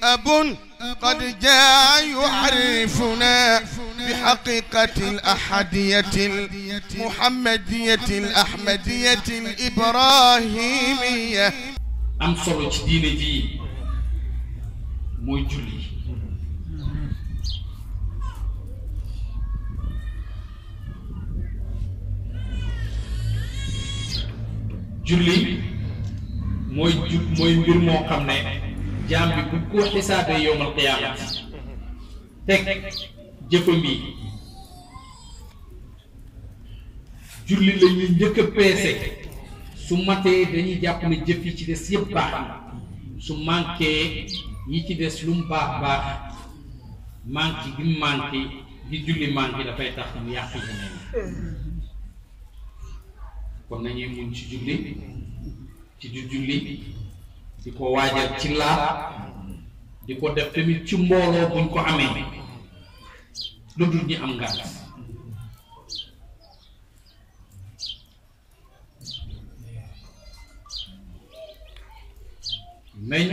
أب قد جاء يعرفنا بحقيقة الأحدية المحمدية الأحمدية الإبراهيمية am solo ci diine ji mooy julli julli mooy ju mooy mbir moo xam ne jaam bi bu ko xisaabee yowmal qiyaamati teg jëfam yi julli la ñuy njëkk a peese su matee dañuy jàpp ne jëf yi ci des yëpp baax na su manqué yi ci des lu mu baax baax manqué gi mu manqué di julli manqué dafay tax mu yàq yeneen kon nañuy muñ ci julli ci du julli di ko waajal ci laab di ko def tamit ci mbooloo buñ ko amee lu dul ñi am ngànt nañ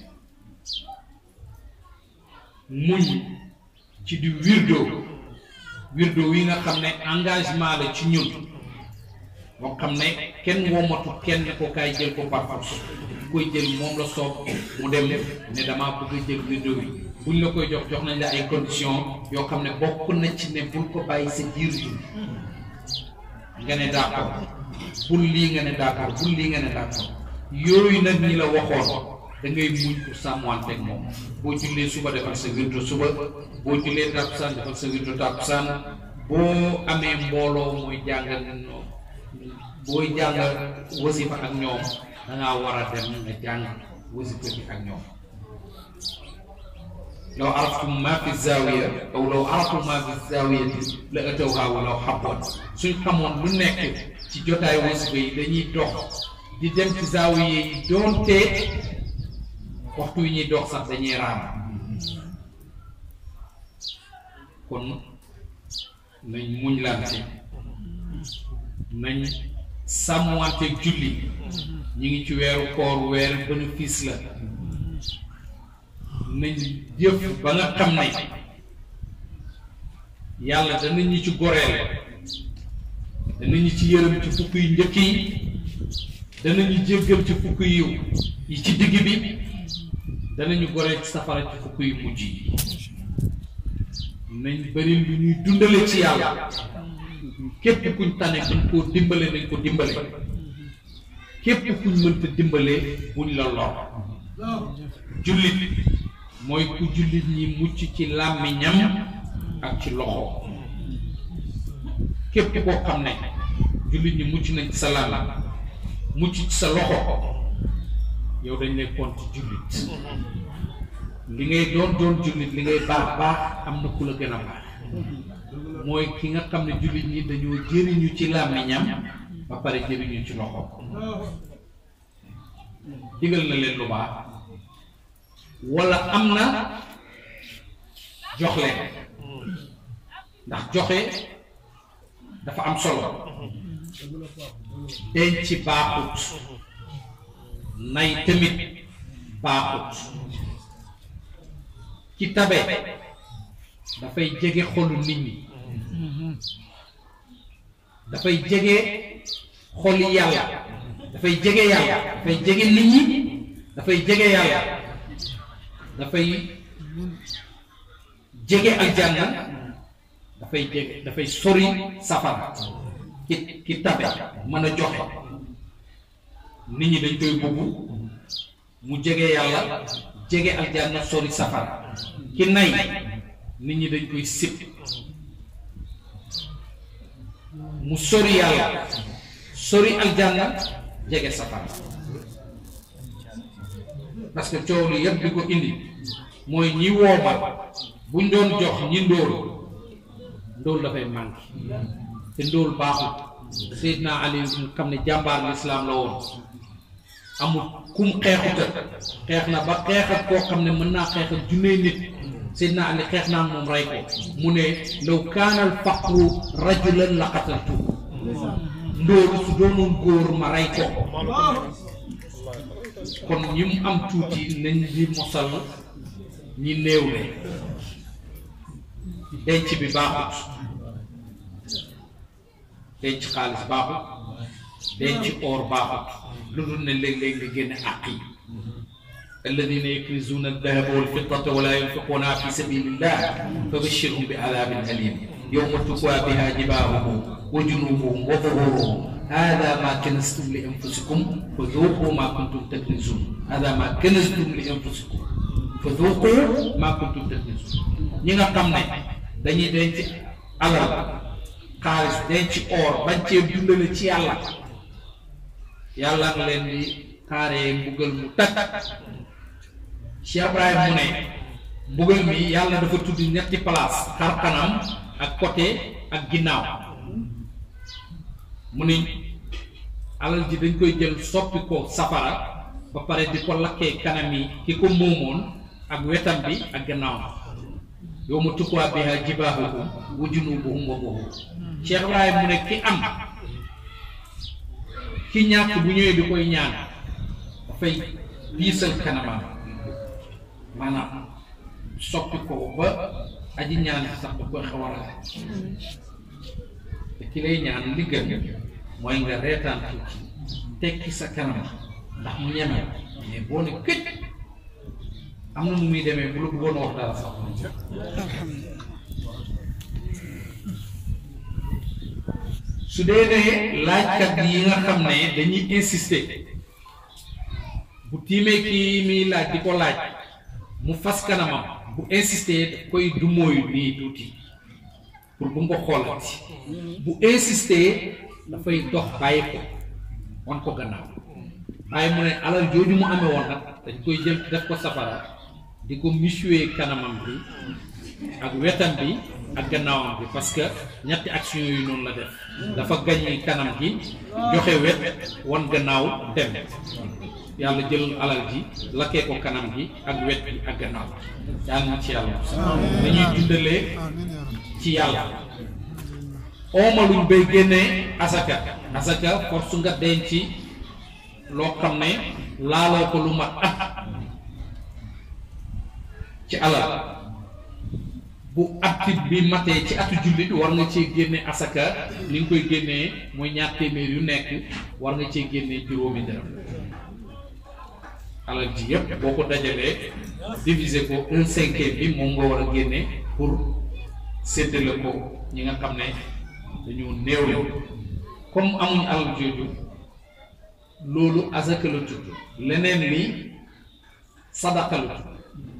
muñ ci di wirdo wirdo wi nga xam ne engagement la ci ñun moo xam ne kenn woomatu kenn ko kaay jël ko par force ku koy jël moom la soob mu dem ne damaa bëgg a jël wirdo wi buñ la koy jox jox nañ la ay conditions yoo xam ne bokk na ci ne bul ko bàyyi sa jiir ji nga ne d'accord bul lii nga ne d'accord bul lii nga ne d'accord yooyu nag ñi la waxoon da ngay muñ pour sàmmanteeg moom boo jullee suba defal sa wirdo suba boo jullee tàkkusaan defal sa wirdo tàkkusaan boo amee mbooloo mooy jàngal booy jàng wasifa ak ñoom da ngaa war a dem nga jàng wasifa bi ak ñoom law araftum ma fi zawiya aw law araftum ma fi zawiyati la atawha walaw habwan suñ xamoon lu nekk ci jotaay wasifa yi dañuy dox di dem ci zawiya yi doonte waxtu yi ñuy dox sax dañuy raam kon nañ muñ lante nañ sàmmwante julli ñi ngi ci weeru koor weeru bénéfice la nañ jëf ba nga xam ne yàlla danañu ci goreel danañu ci yërëm ci fukk yu njëkk yi danañu jéggal ci fukk yu yi ci digg bi danañu goreel ci safara ci fukk yu mujj yi nañ bëri lu ñuy dundale ci yàlla képp kuñ tane buñ koo dimbale nañ ko dimbale képp kuñ mënta dimbale buñ la lor jullit mooy ku jullit ñi mucc ci làmmiñam ak ci loxo képp koo xam ne jullit ñi mucc nañ ci sa làmmiñ mucc ci sa loxo yow dañ lay compte jullit li ngay doon doon jullit li ngay baax baax am na ku la gën a baax mooy ki nga xam ne jullit ñi dañoo jëriñu ci làmmiñam ba pare jëriñu ci loxo digal na leen lu baax wala am na jox leen ndax joxe dafa am solo denc baaxut nay tamit baaxut ci tabe dafay jege xolu nit ñi dafay jege xoli yàlla dafay jege yàlla dafay jege nit ñi dafay jege yàlla dafay jege aljanna dafay jege dafay sori safara ki ki tabe mën a joxe nit ñi dañ koy bugg mu jege yàlla jege aljanna sori safara ki nay nit ñi dañ koy sib mu sori yàlla sori aljanna jege safara parce que coow li yëpp di ko indi mooy ñi woomal buñ doon jox ñi ndóol ndóol dafay manqué te ndóol baaxul Seydina Ali mu xam ne jàmbaar lislaam la woon amul kum xeexuta xeex na ba xeex ak koo xam ne mën naa xeex ak junney nit Seydina Ali xeex naa moom rey ko mu ne law kaanal faqru rajulan la qataltu ndóolu su doonoon góor ma rey ko kon ñi mu am tuuti nañ di mosal ñi néew le denc bi baaxut denc xaalis baaxut denc or baaxut lu dul ne léeg-léeg nga génne àq yi alladina yakrizuna aldahaba walfiddata wala yunfiqunaha fi sabilillah fabashirhum bi adabin alim yowma tukwa biha jibahuhum wa junubuhum wa zuhuruhum hada ma kanastum li anfusikum fa dhuqu ma kuntum taknizun hada ma kanastum li anfusikum fa dhuqu ma kuntum taknizun ñi nga xam ne dañuy denc alal xaalis denc or bañ cee dundale ci yàlla yàlla nga leen di xaaree mbugal mu tag Cheikh Ibrahim mu ne mbugal mi yàlla dafa tudd ñetti place xar kanam ak côté ak ginnaaw mu ne alal ji dañ koy jël soppi ko safara ba pare di ko lakkee kanam yi ki ko moomoon ak wetam bi ak gannaaw yow ma tukkuwaa biha jibaahuhum wa junubuhum wa zuhuruhum Cheikh Ibrahim mu ne ki am ki ñàkk bu ñëwee di koy ñaan dafay diisal kanamam maanaam soppi ko ba aji ñaan sax da koy xaw a ragal te ki lay ñaan li gën mooy nga reetaan tuuti tekki sa kanam ndax mu ñeme mais boo ne këj am na nu muy demee bu la bëggoon wax dara sax su dee ne laajkat yi nga xam ne dañuy insister bu tiimee kii muy laaj di ko laaj mu fas kanamam bu insister daf koy dumóoyu nii tuuti pour bu nga ko xoolati bu insister dafay dox bàyyi ko wan ko gannaaw waaye mu ne alal jooju mu amee woon nag dañ koy jël def ko safara di ko musuwee kanamam bi ak wetam bi ak gannaawam bi parce que ñetti action yooyu noonu la def dafa gañi kanam gi joxe wet wan gannaaw dem yàlla jël alal ji lakkee ko kanam gi ak wet bi ak gannaaw yàlla na ci yàlla dañuy dundalee ci yàlla oomaluñ bay génnee asaka asaka force nga denc loo xam ne laaloo ko lu mat at ci alal bu at bi matee ci atu jullit war nga cee génne asaka li nga koy génnee mooy ñaar téeméer yu nekk war nga cee génnee juróomi dërëm alal ji yëpp boo ko dajalee diviser ko un cinquième bi moom nga war a génne pour séddale ko ñi nga xam ne dañu néew comme amuñ alal jooju loolu asaka la tudd leneen li sadaqa la tudd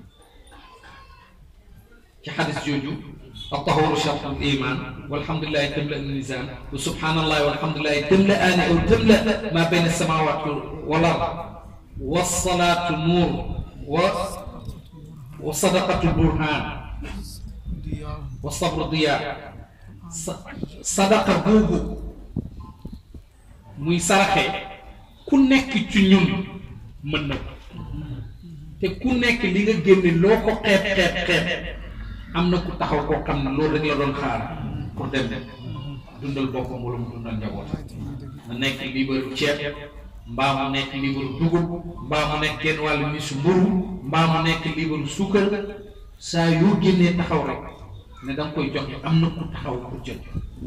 ci xadis jooju الطهور شرط الإيمان والحمد لله تملأ الميزان وسبحان الله والحمد لله تملأان أو تملأ ما بين السماوات والأرض والصلاة نور و وصدقة البرهان والصبر ضياء صدقة بوبو muy saraxe ku nekk ci ñun mën na te ku nekk li nga génne loo ko xeeb xeeb xeeb am na ku taxaw koo xam ne loolu rek la doon xaar pour dem dundal boppam wala mu dundal njaboot na nekk liibaru ceeb mbaa mu nekk liibaru dugub mbaa mu nekk genn wàllu misu mburu mbaa mu nekk liibaru suukar saa yoo génnee taxaw rek ne da nga koy joxe am na ku taxaw pour jot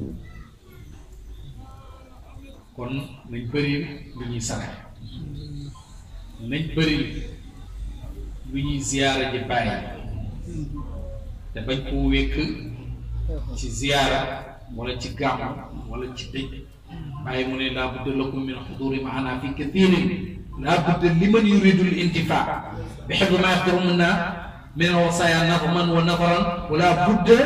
kon nañ bëri lu ñuy saraxe nañ bëri lu ñuy ziyaara ji bàyyi te bañ koo wékk ci ziyaara wala ci gàmm wala ci dëj bàyyi mu ne laa budda lakum min xuduri maana fi kathirin laa budda liman yuridu l intifa bi xifdi ma yaxdirumna min alwasaya nadman wa nadaran wala budda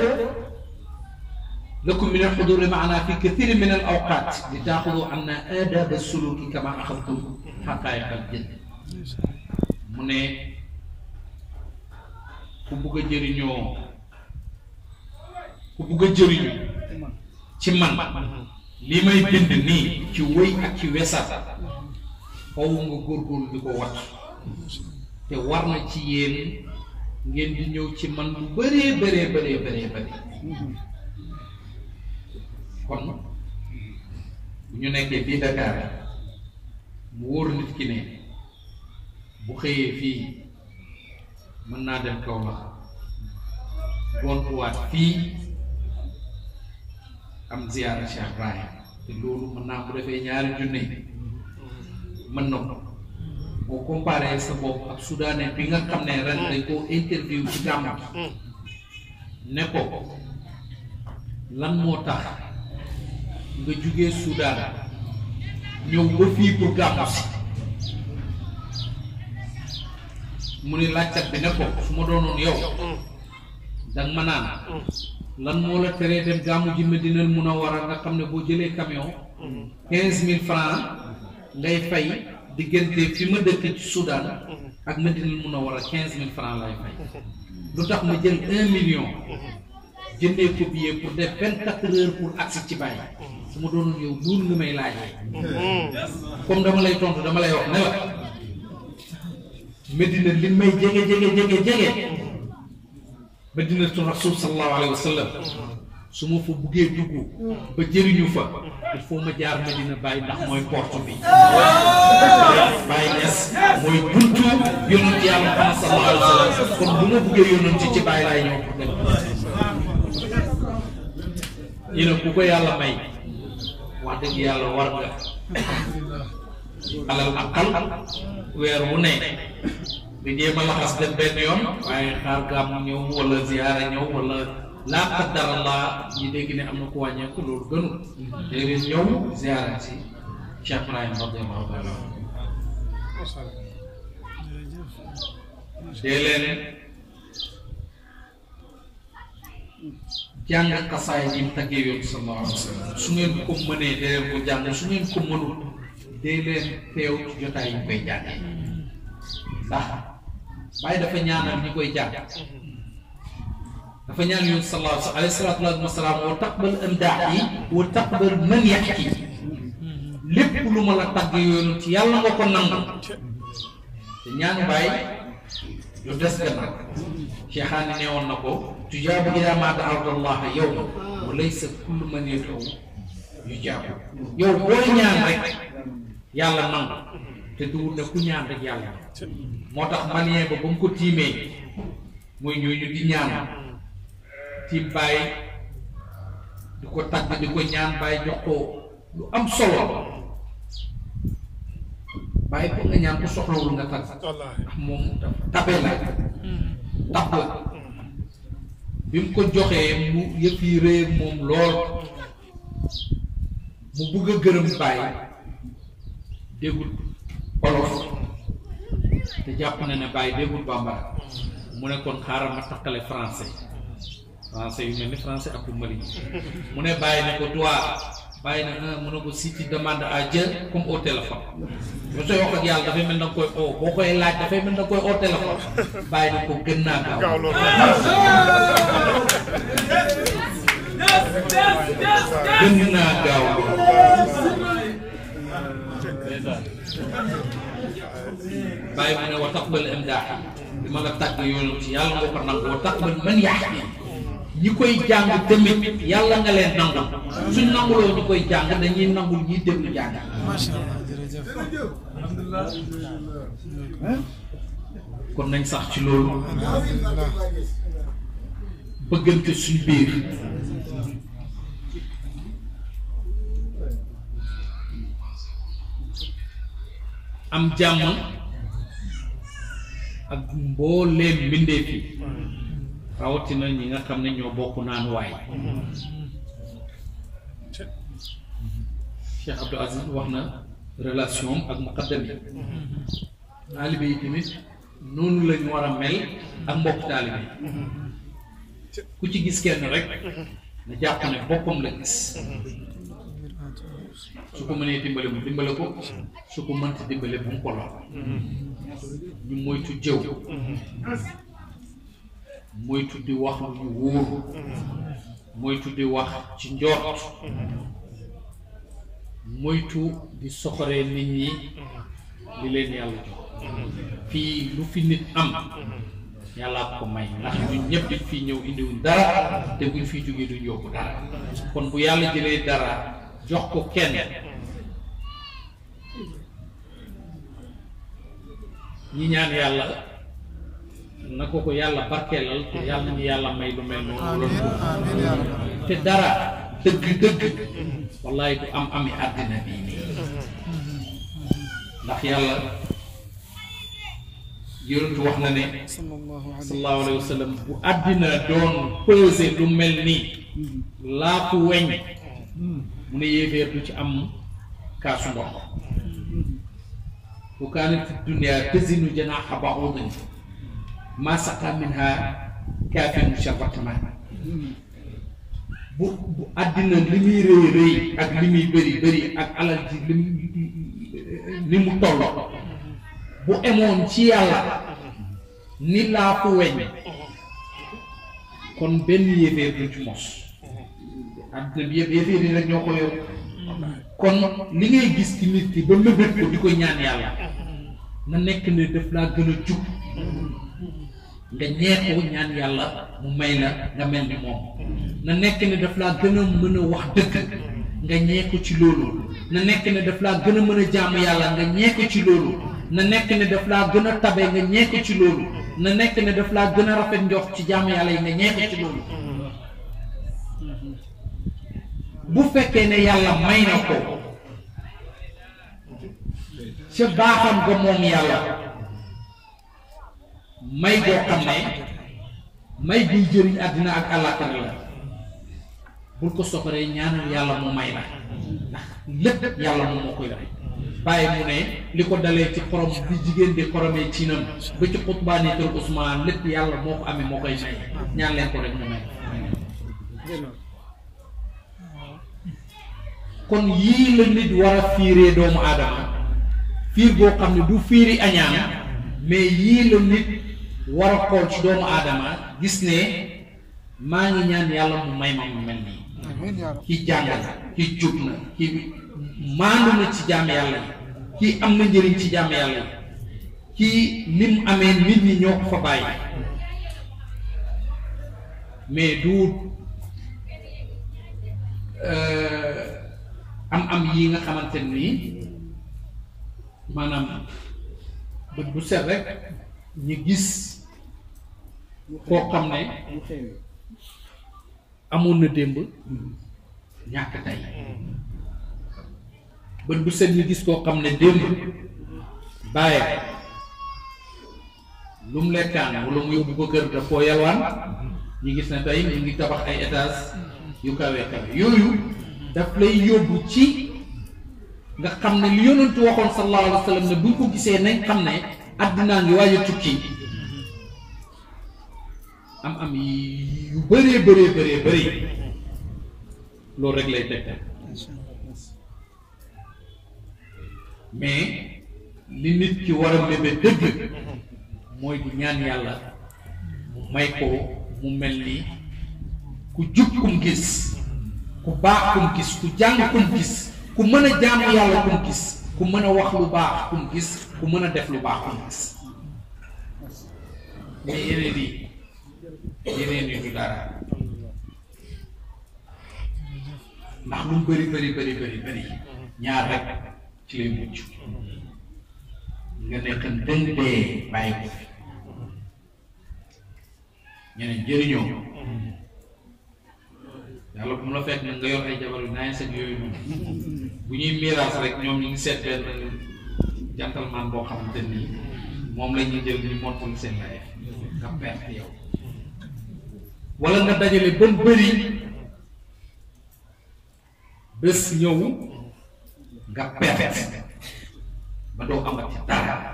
lakum min alxuduri maana fi kathirin min al awqat li taaxudu anna aadab suluki kama axadtum xaqaayiq al jënd mu ne ku bugg a jëriñoo ku bugg a jëriñu ci man li may bind nii ci wëy ak ci wesat faw nga góorgóorlu di ko wat te war na ci yéen ngeen di ñëw ci man lu bëree bëree bëree bëree bëri kon bu ñu nekkee fii Dakar mu wóor nit ki ne bu xëyee fii mën naa dem kaw la gontuwaat fii am ziyaara Cheikh Ibrahim te loolu mën naa ko defee ñaari junne mën na ko boo comparé sa bopp ak soudanais bi nga xam ne ren dañ koo interview ci gàmm ne ko lan moo tax nga jugee Soudan ñëw ba fii pour gàmmu si mu ni laajkat bi ne ko su ma doonoon yow danga ma naan lan moo la teree dem gàmmu ji Medinal Munawwara nga xam ne boo jëlee camion quinze mille francs ngay fay diggante fi ma dëkk ci Soudan ak Medinal Munawwara quinze mille francs lay fay lu tax ma jël un million jëndee ko billet pour def vingt quatre heures pour agsi ci bàyyi su ma doonoon yow loolu nga may laajee comme dama lay tontu dama lay wax ne la Medina li may jege jege jege jege Medinatu Rasul sallallahu alayhi wa sallam su ma fa buggee dugg ba jëriñu fa il faut ma jaar Medina Baye ndax mooy porte bi Baye Niass mooy buntu yonent yàlla Muhammad sallallahu alayhi wa sallam kon bu ma buggee yonent ci Baye laay ñëw pour dem ñu ne ku ko yàlla may wax dëgg yàlla war nga alal akal weer wu ne di jéem a laxas dem benn yoon waaye xaar gàmmu ñëw wala ziyaara ñëw wala laa qaddara Allah ñi dégg ne am na ku wàññeeku loolu gënul déedéet ñëw ziyaara si Cheikh Ibrahim radiyallahu taala dee leen jàng xasaay yi mu taggee yoon sallallahu alayhi wa sallam su ngeen ko mënee dee leen ko jàng su ngeen ko mënul dee leen teew ci jotaay yi ñu koy jàngee ndax bàyyi dafa ñaanal ñi koy jàng dafa ñaan yoon sallallahu alayhi salaatu wa salaam wa taqbal amdaax yi wa taqbal man yaxki lépp lu ma la tagg yoonu ci yàlla nga ko nangu te ñaanu bàyyi lu des gannaaw cheikhaani ne woon na ko tujaabu ila ma daawta allaha yow wa laysa kullu man yad'u yujaabu yow booy ñaan rek yàlla nangu te duwul ne ku ñaan rek yàlla moo tax malien ba ba mu ko tiimee mooy ñooñu di ñaan tiim bàyyi di ko tagg di ko ñaan bàyyi jox ko lu am solo bàyyi ko nga ñaan ko soxlawul nga tagg ndax moom tabe la tab la bi mu ko joxee mu yëf yi réer moom lool mu bugg a gërëm bàyyi déggul olof te jàpp na ne bàyyi déggul bambara mu ne kon xaaral ma takkale français français yu mel ni français Abdou Malik mu ne bàyyi ne ko toi bàyyi na ah mu ne ko si tu demandes à Dieu comme au téléphone bu sooy wax ak yàlla dafay mel na nga koy oo boo koy laaj dafay mel na nga koy au téléphone bàyyi na ko gën naa gaaw gën naa gaaw bàyyi mu ne wa taqbal imdaax bi ma la tàgg yoonu ci yàlla nga ko nangu wa taqbal man yaax bi ñi koy jàng tamit yàlla nga leen nangu suñ nanguloo ñi koy jàng dañuy nangul ñiy déglu jàng macha allah jërëjëf alhamdulilah kon nañ sax ci loolu alhamdulilah bëggante suñ biir am jàmm ak mbooleem mbindeef yi rawatina ñi nga xam ne ñoo bokk naan waay Cheikh Abdou Aziz wax na relation ak muqaddam yi taalibe yi tamit noonu lañ war a mel ak mbokk taalibe yi ku ci gis kenn rek na jàpp ne boppam la gis su ko mënee dimbale mu dimbale ko su ko mënti dimbale bu mu ko lor ñu moytu jëw moytu di wax lu ñu wóoru moytu di wax ci njort moytu di soxoree nit ñi li leen yàlla jox fii lu fi nit am yàllaa ko may ndax ñun ñëpp dañ fii ñëw indiwuñ dara te buñ fiy jógee duñ yóbbu dara kon bu yàlla jëlee dara jox ko kenn ñi ñaan yàlla na ko ko yàlla barkeelal te yàlla nañu yàlla may lu mel noonu amiin loolu amiin yaa rabbi te dara dëgg dëgg wallahi du am ami àddina bii nii ndax yàlla yonentu wax na ne sallallahu alayhi sallallahu alayhi wa sallam bu àddina doon pesé lu mel nii laaku weñ mu ne yéeféer du ci am kaasu ndox bu kaanat dunya tazinu janaaxa ba'udin ma saqa minha kaafirun sharbata maa bu bu àddina li muy rëy rëy ak li muy bëri bëri ak alal ji li mu li mu toll bu emoon ci yàlla ni laa ko weñ kon benn yéeféer du ci mos àddina bi yëpp yéeféer yi rek ñoo ko yor kon li ngay gis ci nit ki ba mébét ko di ko ñaan yàlla na nekk ne daf laa gën a jub nga ñeexoo ñaan yàlla mu may la nga mel ni moom na nekk ne daf laa gën a mën a wax dëgg nga ñee ko ci loolu na nekk ne daf laa gën a mën a jaamu yàlla nga ñee ko ci loolu na nekk ne daf laa gën a tabe nga ñee ko ci loolu na nekk ne daf laa gën a rafet njox ci jaamu yàlla yi nga ñee ko ci loolu bu fekkee ne yàlla may na ko ca baaxam ga moom yàlla may goo xam ne may guy jëriñ àddina ak àllaaxira la bul ko soxoree ñaanal yàlla mu may la ndax lépp yàlla moom moo koy def bàyyi mu ne li ko dalee ci xorom bi jigéen di xoromee ciinam ba ci xutbaani kër Ousmane lépp yàlla moo ko amee moo koy may ñaan leen ko rek mu may kon yii la nit war a fiiree doomu aadama fiir boo xam ne du fiiri añaan mais yii la nit war a xool ci doomu aadama gis ne maa ngi ñaan yàlla mu may ma mu mel nii amiin yaa rabbi ki jàng na ki jub na ki maandu na ci jaam yàlla yi kii am na njëriñ ci jaam yàlla yi kii lim amee nit ñi ñoo ko fa bàyyi mais du am am yi nga xamante nii maanaam bët bu set rek ñu gis koo xam ne amoon na démb ñàkk tey bët bu set ñu gis koo xam ne démb bàyyi lu mu lekkaan wala mu yóbbu ko kër daf koo yalwaan ñu gis ne tey ñu ngi tabax ay étage yu kawe kawe yooyu daf lay yóbbu ci nga xam ne li yonentu waxoon sallallahu alayhi wa sallam ne buñ ko gisee nañ xam ne àddinaa ngi waaj a tukki am am yu bëree bëree bëree bëri loolu rek lay tegtal mais li nit ki war a mébé dëgg mooy di ñaan yàlla mu may ko mu mel ni ku jub kum gis ku baax kum gis ku jàng kum gis ku mën a jaamu yàlla kum gis ku mën a wax lu baax kum gis ku mën a def lu baax kum gis mais yeneen yi yeneen yi du dara ndax lu mu bëri bëri bëri bëri bëri ñaar rek ci lay mucc nga nekk dëng dee bàyyi ko fi ñeneen jëriñoo yàlla bu mu la fekk nga yor ay jabar yu naañ seen yooyu noonu bu ñuy miiraas rek ñoom ñu ngi seet benn gentleman boo xamante nii moom la ñuy jël ñu montul seen laye nga perte yow wala nga dajale ba mu bëri bés ñëw nga perte ba doo amati dara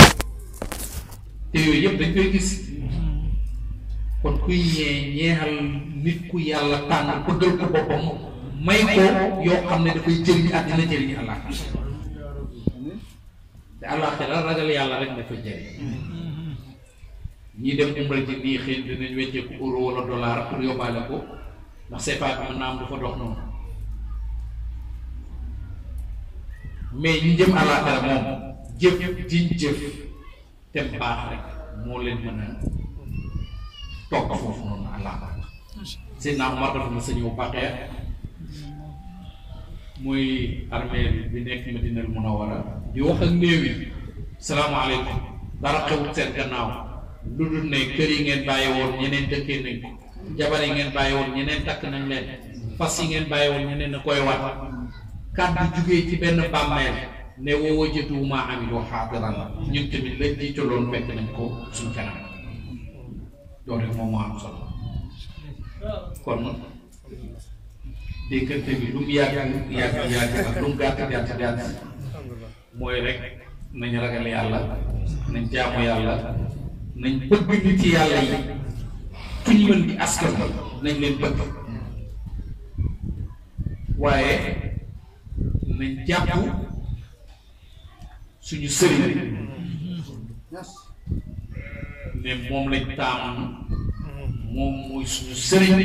te yooyu yëpp dañ koy gis kon kuy ñee ñeexal nit ku yàlla tànn bëggal ko boppam may ko yoo xam ne dafay jëriñ àddina jëriñ àllaaxira te àllaaxira ragal yàlla rek dafa jëriñ ñii dem umra ji nii xëy na dinañ wecceeku euro wala dollar pour yóbbaale ko ndax CFA bi mën naa am dafa dox noonu mais ñi jëm àllaaxira moom jëf diñ jëf te baax rek moo leen mën a toog foofu noonu àllaaxira Seydina Omar dafa ma sa ñëw Baqeer muy armée bi nekk Madinal Munawwara di wax ak néew yi salaamaaleykum dara xewut seen gannaaw lu dul ne kër yi ngeen bàyyi woon ñeneen dëkkee nañ ko jabar yi ngeen bàyyi woon ñeneen takk nañ leen fas yi ngeen bàyyi woon ñeneen na koy wat kàddu jugee ci benn bàmmeel ne woo wajatu maa amilu xaadiran ñun tamit lañ jiitaloon fekk nañ ko suñ kanam loolu rek moom moo am solo kon déggante bi lu mu yàgg yàgg yàgg ak lu mu gàtt gàtt gàtt mooy rek nañ ragal yàlla nañ jaamu yàlla nañ bëgg nit ci yàlla yi fuñ mën di askan nañ leen bëgg waaye nañ jàpp suñu sëriñ ne moom lañ taamu moom mooy suñu sëriñ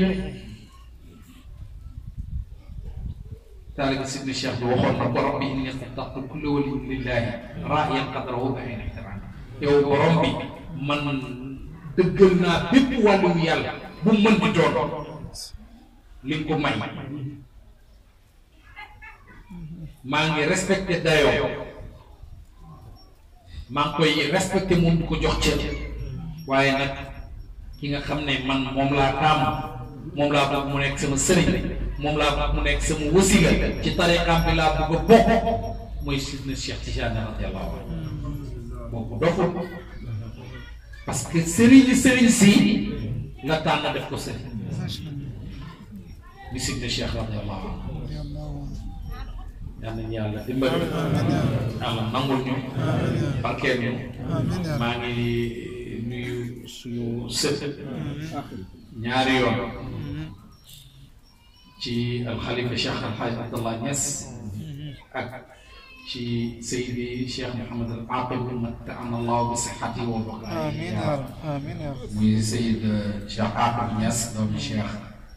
taalibi sidni cheikh bi waxoon na ko rabbi inni xattaqtu kulla waliyin lillahi raayan qadrahu bayna ihtirami yow borom bi man dëggal naa bépp wàllu yàlla bu mën di doon li nga ko may maa ngi respecté dayoo maa ngi koy respecté moom di ko jox cër waaye nag ki nga xam ne man moom laa taamu moom laa bëgg mu nekk sama sëriñ moom laa bëgg mu nekk sama wasila ci tariqaam bi laa bëgg a bokk mooy sidna Cheikh Tidiane radiyallahu anhu boobu doful parce que sëriñ sëriñ si la tànn def ko sëriñ bi sidna Cheikh radiyallahu anhu yal nañu yàlla dimbali yàlla nangul ñu barkeel ñu maa ngi nuyu suñu sët ñaari yoon ci alxalifa Cheikh Alxaaj Abdallah Niass ak ci Seydi Cheikh Mouhamad al Aqib matta'ana Allahu bi sihhati wa amiin yaa rab amiin yaa rab muy Seyid Cheikh Aqib Niass doomi Cheikh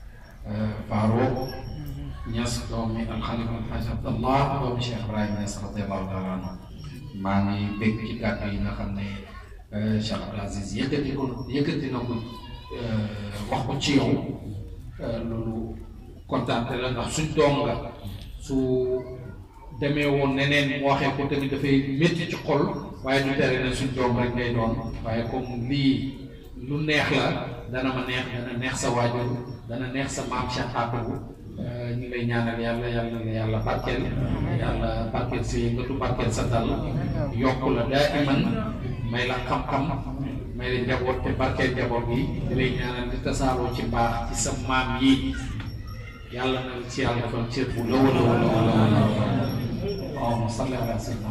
Farouk Niass doomi alxalifa Alxaaj Abdallah doomi Cheikh Ibrahima Niass radiyallahu taala anhu maa ngi bégg ci kàddu yi nga xam ne Cheikh Abdou Aziz yëkkati ko yëkkati na ko wax ko ci yow loolu kontaan la ndax suñ doom nga su demee woon neneen mu waxee ko tamit dafay métti ci xol waaye du tere ne suñ doom rek ngay doon waaye comme lii lu neex la dana ma neex dana neex sa waajur dana neex sa maam Cheikh Atou ñu ngi lay ñaanal yàlla yàlla na yàlla barkeel yàlla barkeel sa yëngatu barkeel sa dal yokk la daa iman may la xam-xam may la njaboot te barkeel njaboot gi di lay ñaanal di tasaaroo ci mbaax ci sa maam yi yàlla na ci yàlla defal cër bu la wala wala wala wala allahumma salli ala sayyidina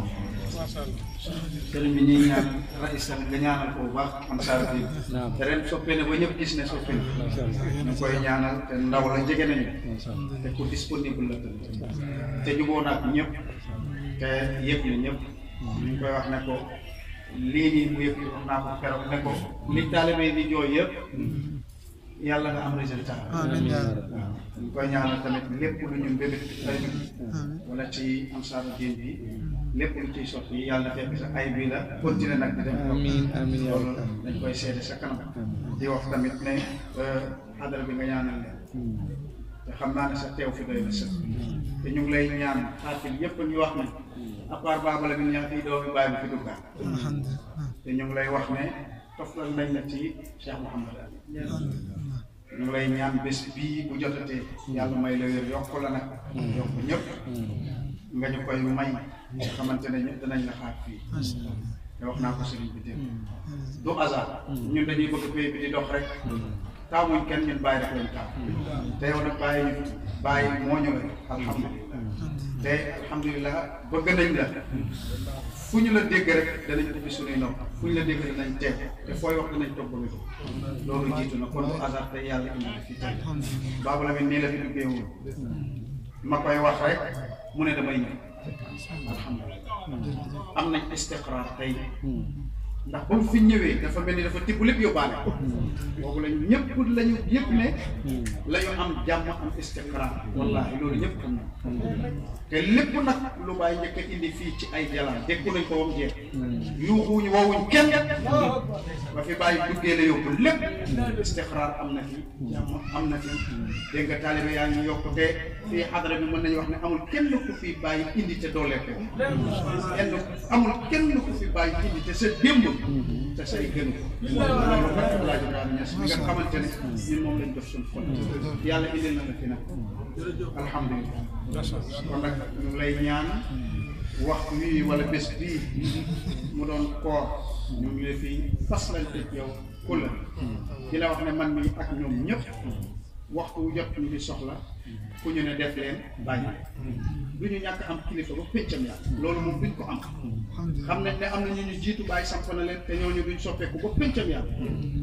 sëriñ bi ñuy ñaan rais tamit nga ñaanal ko bu baax man saa bi te ren soppee ne ba ñëpp gis ne soppee ne ñu koy ñaanal te ndaw la jege nañu te ku disponible la tamit te juboo naag ñëpp te yëg na ñëpp ñu ngi koy wax ne ko lii nii mu yëg wax naa ko keroog ne ko li taalibe di jooy yëpp yàlla nga am résultat amiin yaa rab waaw ñu koy ñaanal tamit lépp lu ñu mbébét ay wala ci ansaaru diin bi lépp lu ciy sotti yàlla na fekk sa ay bi la continuer nag di dem amiin amiin yaa loolu rab dañ koy seede sa kanam di wax tamit ne xadara bi nga ñaanal leen te xam naa ne sa teew fi doy na sëkk te ñu ngi lay ñaan xaatil yépp ñu wax ne à part baaba la bi ñaa fii doomi bàyyi bi fi duggaat alhamdulilah te ñu ngi lay wax ne toftal nañ la ci Cheikh Mouhamad Ali ñu ngi lay ñaan bés bii bu jotatee yàlla may la wér yokk la nag yokk ñëpp nga ñu koy may nga xamante ne ñëpp danañ la xaar fii te wax naa ko sëriñ bi dégg du hasard ñun dañuy bëgg pays bi di dox rek taamuñ kenn ñun bàyyi rek lañ taam te yow nag bàyyi ñu bàyyi moo ñu la alhamdulilah te alhamdulilah bëgg nañ la fu ñu la dégg rek danañ ubbi suñuy nopp fu ñu la dégg danañ teew te fooy wax danañ toog ba wér loolu jiitu na kon du hasard te yàlla indi la fi tey baabu la mi nii la fi duggee woon ma koy wax rek mu ne damay ñëw alhamdulilah am nañ istiqraar tey ndax ba mu fi ñëwee dafa mel ni dafa tibb lépp yóbbaale boobu lañ ñëpp lañu yëpp ne la ñu am jàmm am istiqraar wallaahi loolu ñëpp xam na te lépp nag lu bàyyi njëkk a indi fii ci ay jalaan déggu nañ ko wam jeex yuuxuwuñu woowuñ kenn ba fi bàyyi duggee la yóbbu lépp istiqraar am na fi jàmm am na fi dégg nga taalibe yaa ngi yokk te fii xadara bi mën nañu wax ne amul kenn ku fi bàyyi indi te doolee ko kenn amul kenn ku fi bàyyi indi te sa démb te say gënu loolu barke Alaaji Ibrahima Ñas mi nga xamante ne ñun moom lañ def suñu xol yàlla indil na la fi nag alhamdulilah kon nag ñu ngi lay ñaan waxtu wii wala bés bii mu doon koor ñu ngi lay fi faslante yow kulla di la wax ne man mi ak ñoom ñëpp waxtu wu jot ñu di soxla ku ñu ne def leen bàyyi du ñu ñàkk am kilifa ba péncam yàlla loolu moom duñ ko am xam nañ ne am na ñu ñu jiitu bàyyi samp na leen te ñooñu duñ soppeeku ba péncam yàlla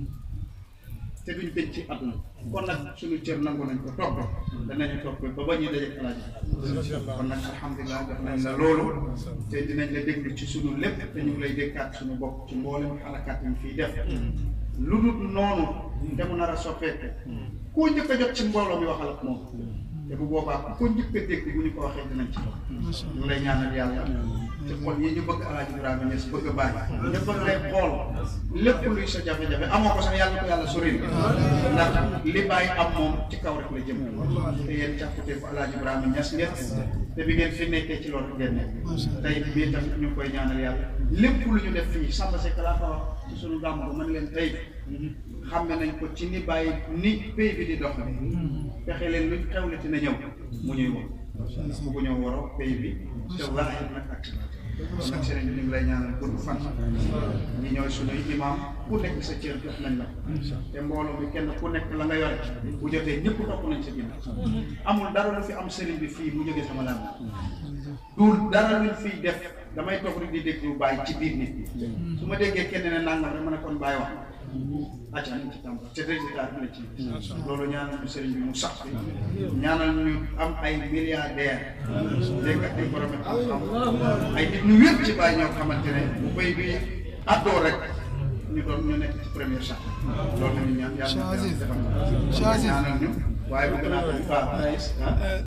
te duñ pénc ci àdduna kon nag suñu cër nangu nañ ko topp danañu topp ba ba ñuy dajeeg alaaji kon nag alhamdulilah def nañ la loolu te dinañ la déglu ci suñu lépp te ñu ngi lay dékkaat suñu bopp ci mboolem xalakaat yi ñu fiy def lu dul noonu te mu nar a soppeeku koo njëkk a jot ci mbooloo mi waxal ak moom te bu boobaa ku ko njëkk a dégg bu ñu ko waxee dinañ ci wax ñu ngi lay ñaanal yàlla te xol yi ñu bëgg alaaji Ibrahima Niass bëgg a bàyyi ñu bëgg lay xool lépp luy sa jafe-jafe amoo ko sax yàlla ko yàlla sori ndax li bàyyi am moom ci kaw rek la jëm te yéen càkkute ko alaaji Ibrahima Niass ngeen te bi ngeen fi nekkee ci loolu ngeen nekk tey bii tamit ñu ngi koy ñaanal yàlla lépp lu ñu def fii Samba Seck laa ko wax ci suñu gàmm ba mën leen tey xàmme nañ ko ci ni bàyyi ni pays bi di dox fexe leen luñ xewlati na ñëw mu ñuy woo ndax bu ñëw waroo pays bi te zaahir nag ak kon nag sëriñ bi ñu ngi lay ñaanal gudd fan ñi ñooy suñuy imam ku nekk sa cër jox nañ la te mbooloo mi kenn ku nekk la nga yore bu jotee ñëpp topp nañ sa ginnaaw amul dara lu fi am sëriñ bi fii mu jógee sama lam du dara luñ fiy def damay toog rek di déglu bàyyi ci biir nit ñi su ma déggee kenn ne nangam rek ma ne kon bàyyi wax acca nañ ci tàmbali te résultat bi la ci loolu ñaanal ñu sëriñ bi mu sax bi ñaanal ñu am ay milliardaire dégg nga ay borom xam-xam ay nit ñu wér ci bàyyi ñoo xamante ne bu bay bi addoo rek ñu doon ñu nekk ci première sax loolu la ñu ñaan yàlla na defal ñaanal ñu waaye bu gën a baax